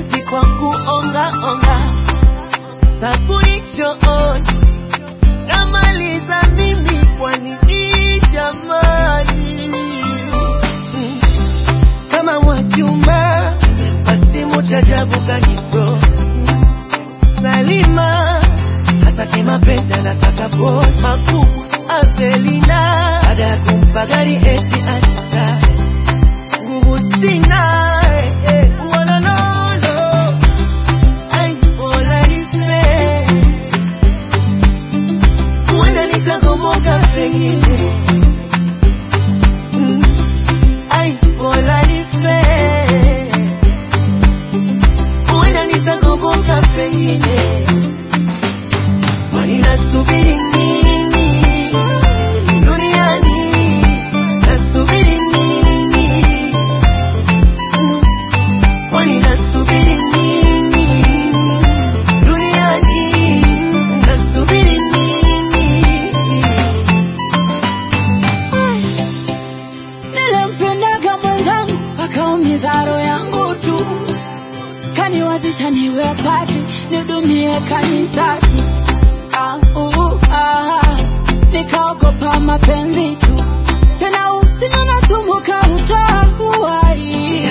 mapenzi kwa kuonga onga, sabuni chooni namaliza mimi, kwa nini jamani? Mm. Kama Mwajuma basi mutajabu kanibro Salima hataki mapenzi anataka boy makubwa Avelina baada ya kumpa gari eti anita nguvu sina eh, eh, walololo ai bola nife huenda nitagomoka pengine Mm. ai bola nife huenda nitagomoka pengine kwani nasubiri nini duniani nasubiri nini kwani nasubiri nini duniani nasubiri nini Nilimpendaga mwenzangu akaumiza roho yangu tu, kaniwazisha niwe padri nidumie kanisani. Ah, uh, ah, nikaogopa mapenzi tu, tena usiku nasumbuka utoa uhai